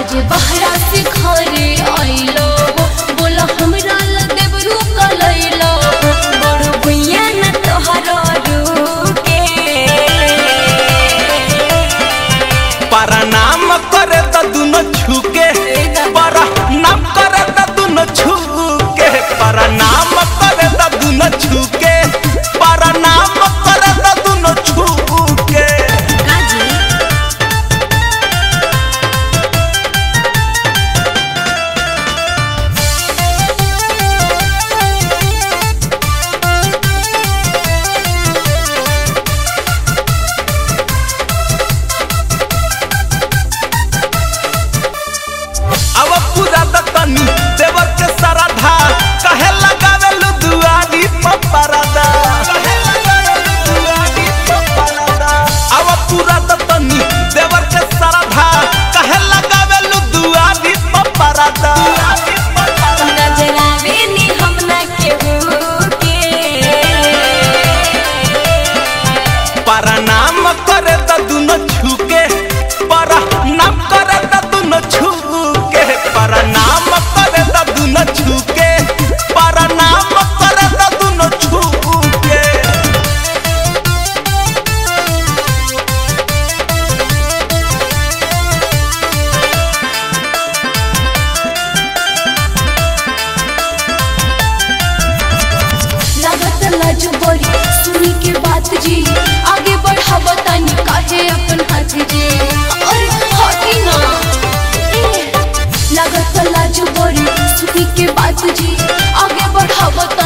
आज बहरा से घरे आइलो बोला हमरा ला देवरू कलैलो बड़ भैया न तोहरो रुके परनाम करे त दुनो छुके परनाम करे त दुनो छुके परनाम करे त दुनो छुके परनाम करे त दुनो छुके काजी अब पूरा त तनी देवर के सरधा कहे लगावे लु दुआरी पपरदा कहे लगावे लु दुआरी पपरदा अब पूरा त तनी देवर के सरधा कहे लगावे लु दुआरी पपरदा नजरावे नी हमना केहू के परनाम करे त दुनो छुके परनाम करे त दुनो छुके परनाम करे त दुनो छुके परनाम करे त दुनो छुके लागत लाज बड़ी सुनी के बात जी आगे बढ़ाव तनी काहे अपन हाथ जी अरे हटी ना ए, लागत लाज बड़ी सुनी के बात जी आगे बढ़ाव